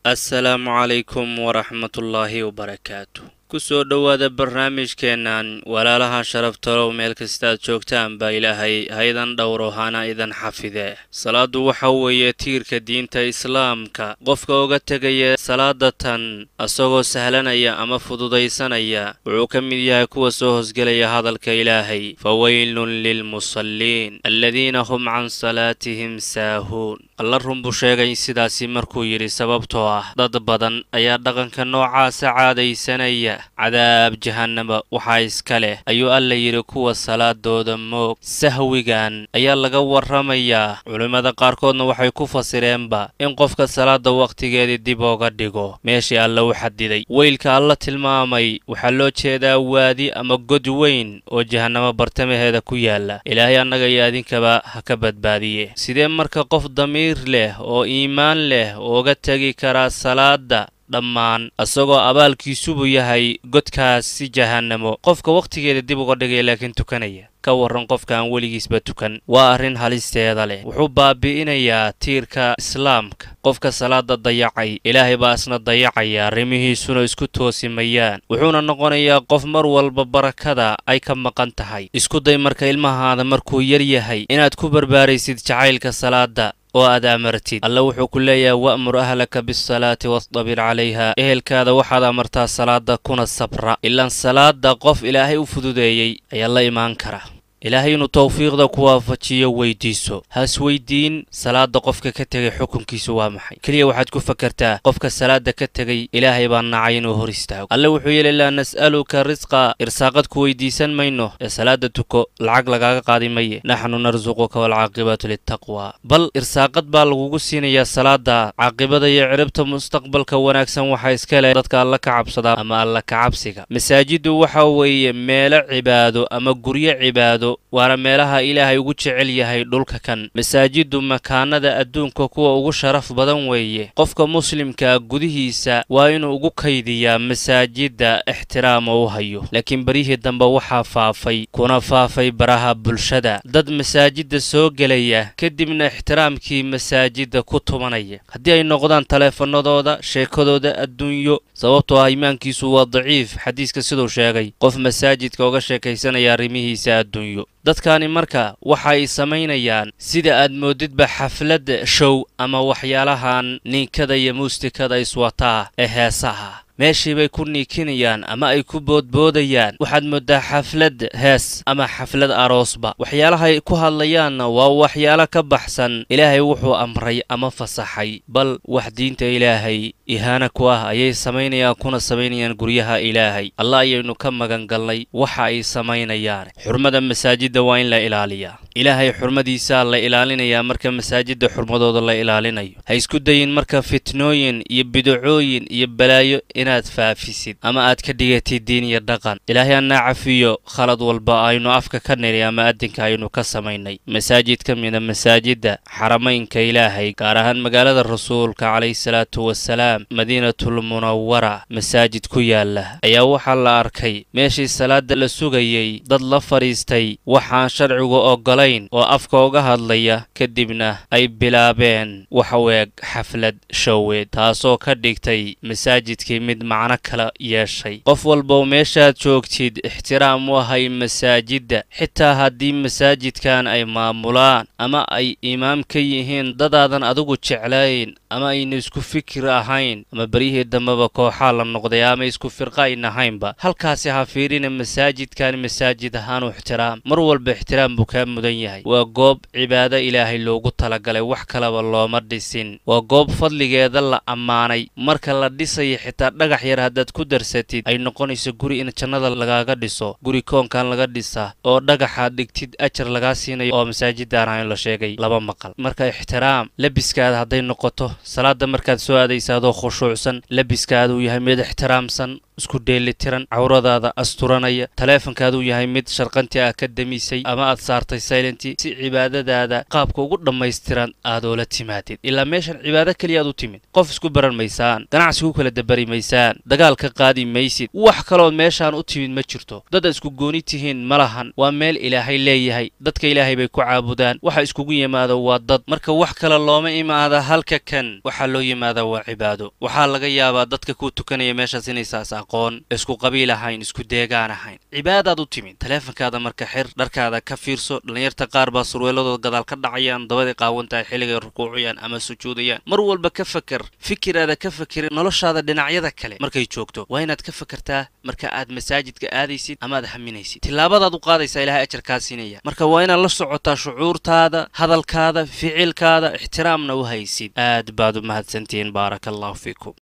assalaamu calaykum waraxmatullaahi wabarakaatu kusoo dhowaada barnaamijkeennan walaalaha sharaftalow meel kastaad joogtaan baa ilaahay haydan dhowro hana idan xafidee salaaddu waxa weeye tiirka diinta islaamka qofka uga tegaya salaada tan asagoo sahlanaya ama fududaysanaya wuxuu ka mid yahay kuwa soo hosgelaya hadalka ilaahay fa weylun lilmusalliin aladiina hum can salaatihim saahuun alla run buu sheegay sidaasi markuu yidhi sababtoo ah dad badan ayaa dhaqanka noocaasa caadaysanaya cadaab jahannaba waxaa iska leh ayuu alla yidhi kuwa salaadooda moog sahwigan ayaa laga warramayaa culimmada qaarkoodna waxay ku fasireenba in qofka salaada wakhtigeedii dib ooga dhigo meeshii alla u xadiday weylka alla tilmaamay waxaa loo jeedaa waadi ama god weyn oo jahannamo bartamaheeda ku yaala ilaahay annaga iyo adinkaba ha ka badbaadiye sidee marka qof damiir leh oo iimaan leh ooga tegi karaa salaada dhammaan isagoo abaalkiisubu yahay godkaasi jahannamo qofka wakhtigeeda dib uga dhigaya laakiin tukanaya ka warran qofka aan weligiisba tukan waa arrin halisteeda leh wuxuu baabi'inayaa tiirka islaamka qofka salaada dayacay ilaahay baa isna dayacaya arrimihiisuna isku toosimayaan wuxuuna noqonayaa qof mar walba barakada ay ka maqan tahay isku day marka ilmahaada markuu yar yahay inaad ku barbaaraysid jacaylka salaada oo aad amartid alle wuxuu ku leeyahay wa'mur ahlaka bisalaati wastabir calayha ehelkaada waxaad amartaa salaada kuna sabra ilaan salaada qof ilaahay u fududeeyey ayaa la imaan kara ilaahay inuu tawfiiqda ku waafajiyo weydiiso has weydiin salaada qofka ka tegay xukunkiisu waa maxay keliya waxaad ku fakartaa qofka salaada ka tegay ilaahay baa nacay inuu hor istaago alle wuxuu yeeli laa nas'aluka risqa irsaaqad ku weydiisan mayno ee salaada tuko lacag lagaaga qaadi maye naxnu narsuquka waalcaaqibatu litaqwa bal irsaaqad baa lagugu siinayaa salaada caaqibada iyo ciribta mustaqbalka wanaagsan waxaa iska leh dadka alla ka cabsadaa ama alla ka cabsiga masaajiddu waxa weeye meelo cibaado ama guryo cibaado waana meelaha ilaahay ugu jecel yahay dhulka kan masaajiddu makaanada adduunka kuwa ugu sharaf badan weeye qofka muslimkaa gudihiisa waa inuu ugu kaydiyaa masaajidda ixtiraama u hayo laakiin beryihii dambe waxaa faafay kuna faafay baraha bulshada dad masaajidda soo gelaya kadibna ixtiraamkii masaajidda ku tumanaya haddii ay noqdaan taleefanadooda sheekadooda adduunyo sababtoo ah iimaankiisu waa daciif xadiiska siduu sheegay qof masaajidka uga sheekaysanaya arrimihiisa adduunyo dadkani marka waxa ay samaynayaan sida aad moodidba xafladda show ama waxyaalahan niinkada iyo muustikada iswataa ee heesaha meeshii bay ku niikinayaan ama ay ku boodboodayaan waxaad mooddaa xaflad hees ama xaflad aroosba waxyaalahay ku hadlayaanna waa waxyaalo ka baxsan ilaahay wuxuu amray ama fasaxay bal wax diinta ilaahay ihaana ku ah ayay samaynayaan kuna samaynayaan guryaha ilaahay alla ayaynu ka magan galnay waxa ay samaynayaan xurmada masaajidda waa in la ilaaliyaa ilaahay xurmadiisaa la ilaalinayaa marka masaajidda xurmadooda la ilaalinayo ha isku dayin marka fitnooyin iyo bidacooyin iyo balaayo inaad faafisid ama aad ka dhigatid diin iyo dhaqan ilaahay annaa cafiyo khalad walba aynu afka ka niri ama addinka aynu ka samaynay masaajid ka mida masaajidda xaramaynka ilaahay gaar ahaan magaalada rasuulka calayhi salaatu wasalaam madiinatul munawara masaajid ku yaala ayaa waxaa la arkay meeshii salaada la sugayey dad la fadhiistay waxaan sharcigu oggolayn oo afka uga hadlaya kadibna ay bilaabeen wax weeg xaflad showeed taasoo ka dhigtay masaajidkii mid macno kala yeeshay qof walbow meeshaad joogtid ixtiraam u ahay masaajidda xitaa haddii masaajidkan ay maamulaan ama ay imaam ka yihiin dadaadan adigu jeclayn ama ayna isku fikir ahayn ama beryihii dambeba kooxaa la noqday ama isku firqa ayn ahaynba halkaasi ha fiirina masaajidkan masaajid ahaan u ixtiraam mar walba ixtiraam buu kaa mudan yahay waa goob cibaado ilaahay loogu talagalay wax kalaba looma dhisin waa goob fadligeeda la ammaanay marka la dhisaya xitaa dhagax yar haddaad ku darsatid ay noqonayso guri in jannada lagaaga dhiso guri koonkan laga dhisa oo dhagaxaad dhigtid ajar lagaa siinayo oo masaajidaan ahayn la sheegay laba maqal marka ixtiraam labiskaada hadday noqoto salaada markaad soo aadaysa adoo khushuucsan labiskaada uu yahay mid ixtiraamsan isku dheelitiran cawradaada asturanaya taleefonkaaduu yahay mid sharqanti ah ka damisay ama aad saartay silenti si cibaadadaada qaabka ugu dhammaystiran aad oola timaadid ilaa meeshan cibaado keliya aad u timid qof isku baran maysaan ganacsi ku kala dabari maysaan dagaal ka qaadi maysid wax kalood meeshaan u timid ma jirto dad aad isku gooni tihiin ma lahan waa meel ilaahay leeyahay dadka ilaahay bay ku caabudaan waxa iskugu yimaado waa dad marka wax kale looma imaada halka kan waxaa loo yimaada waa cibaado waxaa laga yaabaa dadka ku tukanaya meeshaas inaysaas aqoon isku qabiil ahayn isku deegaan ahayn cibaadaad u timid taleefonkaada marka xir dharkaada ka fiirso dhallinyarta qaar baa surweeladooda gadaal ka dhacayaan dabaday qaawan tahay xilligay rukuucayaan ama sujuudayaan mar walba ka faker fikiraada ka fakerin noloshaada dhinacyada kale markay joogto waa inaad ka fakertaa marka aad masaajidka aadaysid ama aad haminaysid tillaabadaad u qaadaysaa ilahay ajarkaa siinaya marka waa inaad la socotaa shucuurtaada hadalkaada ficilkaada ixtiraamna u haysid aad baad u mahadsantihiin baaraka allahu fiikum